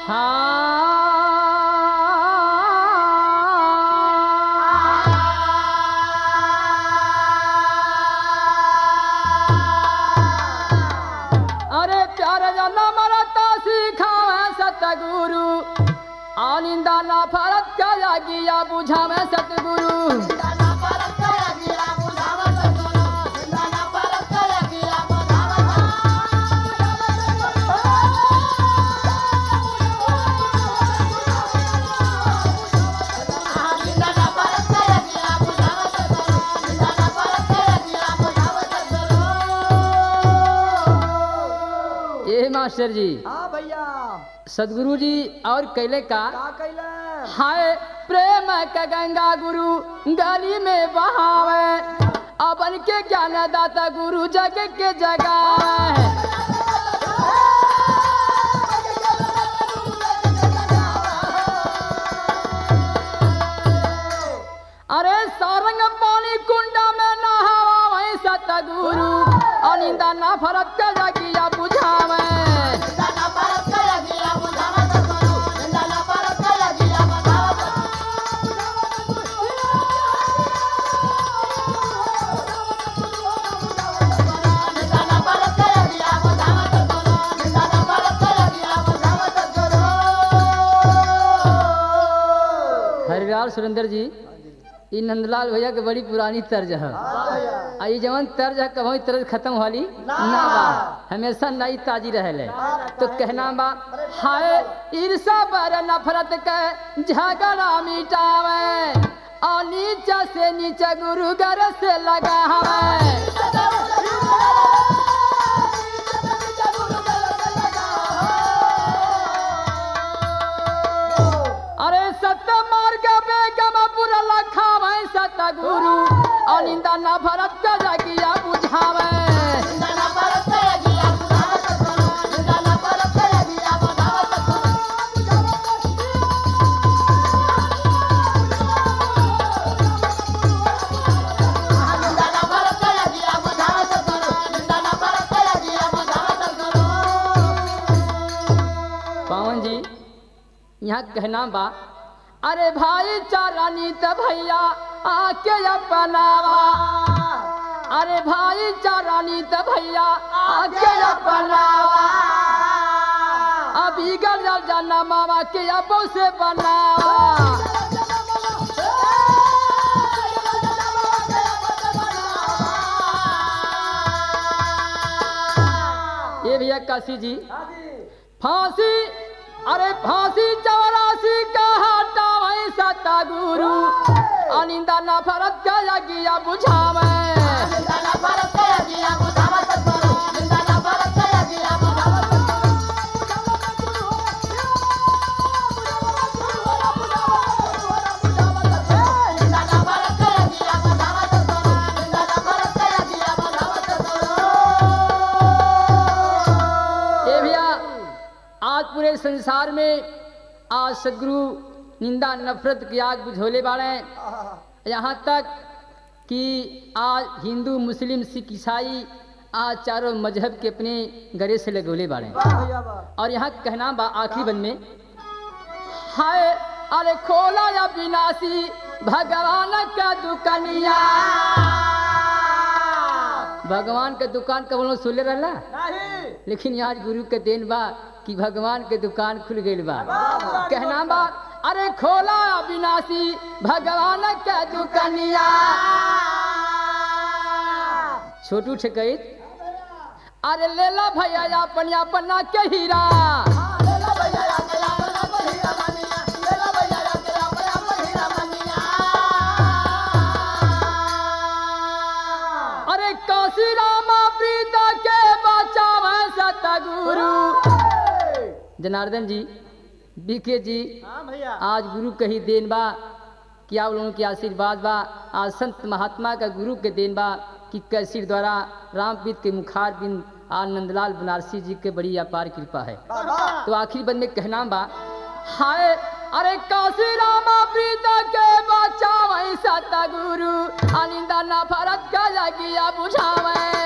हाँ अरे प्यारे जाना मरता सिखावे सतगुरु आनिंदा ना फरत का गिया बुझावे सतगुरु ए मास्टर जी हाँ भैया सदगुरु जी और कैले का का कैले हाय प्रेम का गंगा गुरु गली में बहावे अपन के ज्ञान दाता गुरु जग के जगावे अरे सारंग पानी कुंडा में नहावा वही सतगुरु अनिंदा ना फरक के जगिया बुझावे हरिलाल सुरेंद्र जी ई नंदलाल भैया के बड़ी पुरानी तर्ज है आ ई जवन तर्ज है कभी तर्ज खत्म वाली ना बा हमेशा नई ताजी रहले तो कहना बा हाय ईर्षा पर नफरत के झगड़ा मिटावे और नीचा से नीचा गुरु घर से लगावे अरे सत्य मार्ग पे गमपुर लखावे सतगुरु अनिंदा न भरत का जगिया बुझावे पवन जी यहाँ कहना बा अरे भाई चारा नीत भैया आके अपनावा अरे भाई चारा नीत भैया आके अपनावा अभी गल जाना मामा के अपो से बनावा ये भैया काशी जी फांसी अरे फांसी चौरासी का हटा वही सता गुरु अनिंदा ना फरत का यगिया बुझावे ये भैया आज पूरे संसार में आज सदगुरु निंदा नफरत की आग बुझोले बाड़े यहाँ तक कि आज हिंदू मुस्लिम सिख ईसाई आज चारों मजहब के अपने गले से लगोले बाड़े भैया वाह और यहाँ कहना बा आखिरी बंद में हाय अरे खोला या विनाशी भगवान का दुकनिया भगवान के दुकान कब लोग सुले रहला नहीं लेकिन आज गुरु के देन बा कि भगवान के दुकान खुल गई बा कहना बा अरे खोला विनाशी भगवान के दुकनिया छोटू ठेकैत अरे लेला भैया अपन अपना के हीरा अरे काशी रामा प्रीता के बचावे सतगुरु जनार्दन जी बीके जी हाँ भैया आज गुरु कही देन बा कि आप लोगों के आशीर्वाद बा आज संत महात्मा का गुरु के देन बा कि कैसी द्वारा रामपीत के मुखार बिन आज नंदलाल बनारसी जी के बड़ी अपार कृपा है बाबा तो आखिरी बंद में कहना बा हाय अरे काशी रामा प्रीता के बचावे सतगुरु अनिंदा ना फरत का लगिया बुझावे